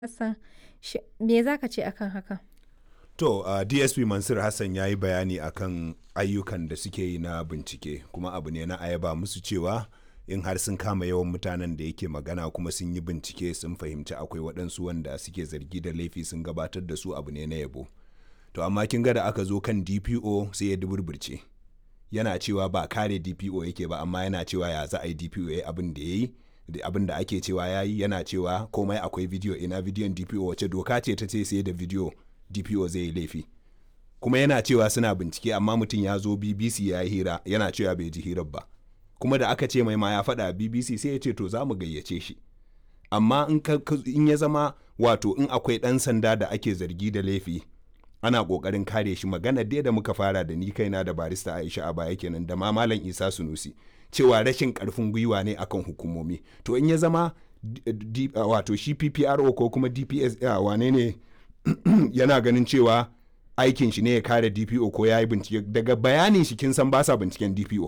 Hassan, shi me za ka ce akan haka? To, uh, DSP Mansur Hassan ya yi bayani akan ayyukan da suke yi na bincike, kuma abu ne na ayaba musu cewa in har sun kama yawan mutanen da yake magana kuma sun yi bincike sun fahimci akwai waɗansu wanda suke zargi da laifi sun gabatar da su abu ne na yabo. To, amma kin ga da aka zo kan DPO sai ya duburburce. Yana cewa ba kare DPO yake ba, amma yana cewa ya za a yi DPO ya yi abin da ya yi. abin da ake cewa ya yi yana cewa komai akwai bidiyo ina bidiyon dpo wace doka ce ta ce sai da bidiyo dpo zai yi laifi kuma yana cewa suna bincike amma mutum ya zo bbc ya yi hira yana cewa bai ji hirar ba kuma da aka ce mai ma ya faɗa bbc sai ya ce to za mu gayyace shi amma in ya zama wato in akwai ɗan sanda da ake zargi da laifi ana ƙoƙarin kare shi magana dai da muka fara da ni kaina da barista aisha a baya kenan da ma malam isa sunusi cewa rashin karfin gwiwa ne akan hukumomi to in ya zama wato shi ppro ko kuma dps wane ne yana ganin cewa aikin shi ne ya kare dpo ko ya yi bincike daga bayanin shi kin san ba sa binciken dpo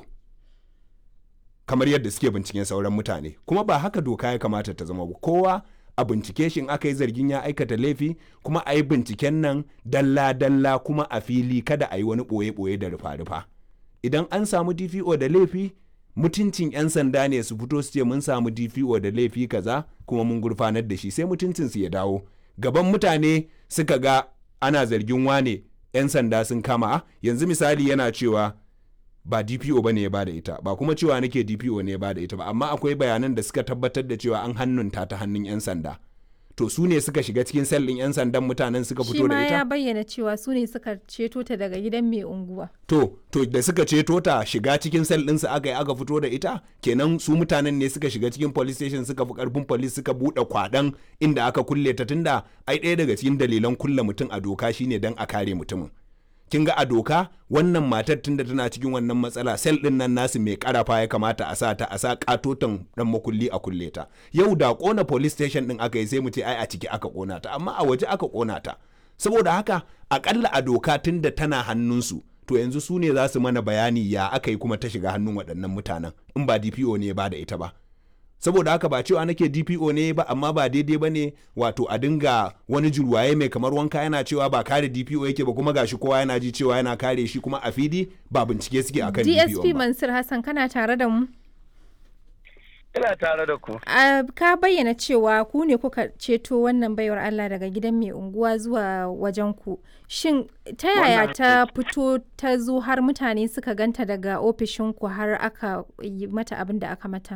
kamar yadda suke binciken sauran mutane kuma ba haka doka ya kamata ta zama ba kowa a bincike shi in aka yi zargin ya aikata laifi kuma a yi binciken nan dalla-dalla kuma a fili kada a yi wani ɓoye-ɓoye da rufa-rufa idan an samu dpo da laifi mutuncin 'yan sanda ne su fito su ce mun samu DPO da laifi kaza kuma mun gurfanar da shi sai mutuncin su ya dawo gaban mutane suka ga ana zargin wane 'yan sanda sun kama yanzu misali yana cewa ba DPO ba ne ya bada ita ba kuma cewa nake DPO ne ya bada ita ba amma akwai bayanan da suka tabbatar da cewa an hannunta ta hannun 'yan sanda to su ne suka shiga cikin sallin 'yan sandan mutanen suka fito da ita? Shi ma ya bayyana cewa su ne suka ceto ta daga gidan mai unguwa. To, to da suka ceto ta shiga cikin sel ɗinsu aka yi aka fito da ita, kenan su mutanen ne suka shiga cikin police station suka fi karfin police suka buɗe kwaɗan inda aka kulle ta tunda ai ɗaya daga cikin dalilan kulle mutum a doka shine don a kare mutumin. kin ga a doka wannan matar tunda tana cikin wannan matsala sel din nan nasu mai karafa ya kamata a sa ta a sa katotan dan makulli a kulle ta yau da kona police station din aka yi sai mu ce ai a ciki aka kona ta amma a waje aka kona ta saboda haka akalla a doka tunda tana hannunsu to yanzu su ne za su mana bayani ya aka yi kuma ta shiga hannun waɗannan mutanen in ba DPO ne ba da ita ba saboda haka ba cewa nake DPO ne ba amma ba daidai ba ne wato a dinga wani julwaye mai kamar wanka yana cewa ba kare DPO yake ba kuma gashi kowa yana ji cewa yana kare shi kuma a fili ba bincike suke akan DPO DSP Mansur Hassan kana tare da mu? Ina tare da ku. ka bayyana cewa ku ne kuka ceto wannan baiwar Allah daga gidan mai unguwa zuwa wajen ku. Shin ta yaya ta fito ta zo har mutane suka ganta daga ofishinku har aka yi mata abin da aka mata?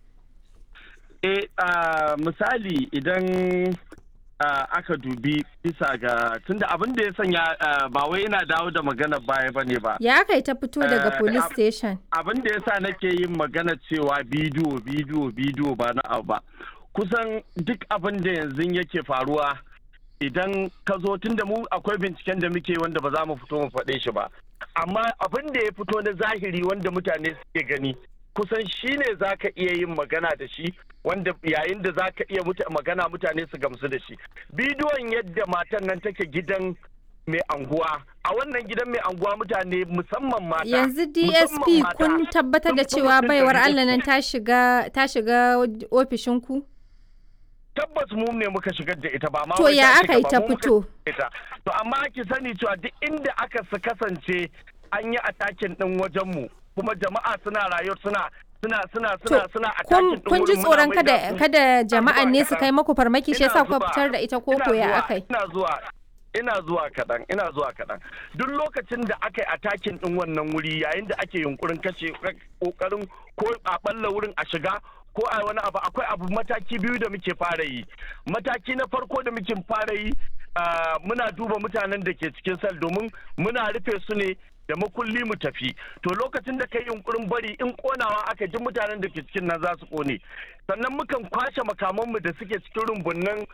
E, uh, misali idan uh, aka dubi bisa ga tunda abin da ya sanya uh, ba wai ina dawo da magana baya ba ne ba. Ya aka yi ta fito daga police station? Abin da ya sa nake yin magana cewa bidiyo bidiyo bidiyo ba na abu ba. Kusan duk abin da yanzu yake faruwa idan ka zo tunda mu akwai binciken da muke wanda ba za mu fito mu faɗe shi ba. Amma abin da ya fito na zahiri wanda mutane suke gani kusan shi ne za ka iya yin magana da shi wanda yayin da za ka iya magana mutane su gamsu da shi bidiyon yadda matan nan take gidan mai anguwa a wannan gidan mai anguwa mutane musamman mata yanzu dsp kun tabbatar da cewa baiwar allah nan ta shiga ta shiga ofishinku tabbas mu ne muka shigar da ita ba ma to ya aka yi ta fito to amma ki sani cewa duk inda aka kasance an yi atakin din wajen mu kuma jama'a suna rayuwa suna suna suna suna suna kun kun ji tsoron kada kada jama'an ne su kai maku farmaki shi yasa kuka fitar da ita koko ya akai ina zuwa ina zuwa kaɗan ina zuwa kaɗan duk lokacin da aka yi atakin ɗin wannan wuri yayin da ake yunkurin kashe ƙoƙarin ko a ɓalla wurin a shiga ko a wani abu akwai abu mataki biyu da muke fara yi mataki na farko da muke fara yi muna duba mutanen da ke cikin sal domin muna rufe su ne da makulli mu tafi to lokacin da kai yunkurin bari in konawa aka ji mutanen da ke cikin nan za su kone sannan mukan kwashe makamanmu da suke cikin rumbunnan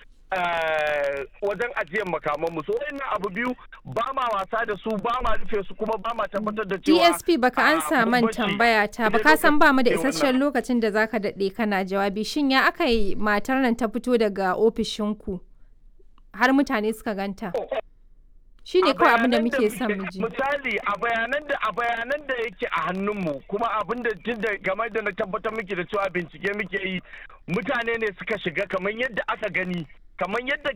wajen ajiyar makamanmu so wannan abu biyu ba ma wasa da su ba ma rufe su kuma ba ma tabbatar da cewa DSP baka ansa man tambaya ta ba ka san ba mu da isasshen lokacin da zaka daɗe kana jawabi shin ya aka yi matar nan ta fito daga ofishinku har mutane suka ganta shi ne kawai abin da muke son mu ji. Misali a bayanan da a bayanan da yake a hannunmu kuma abin da tun da game da na tabbatar muke da cewa bincike muke yi mutane ne suka shiga kamar yadda aka gani kamar yadda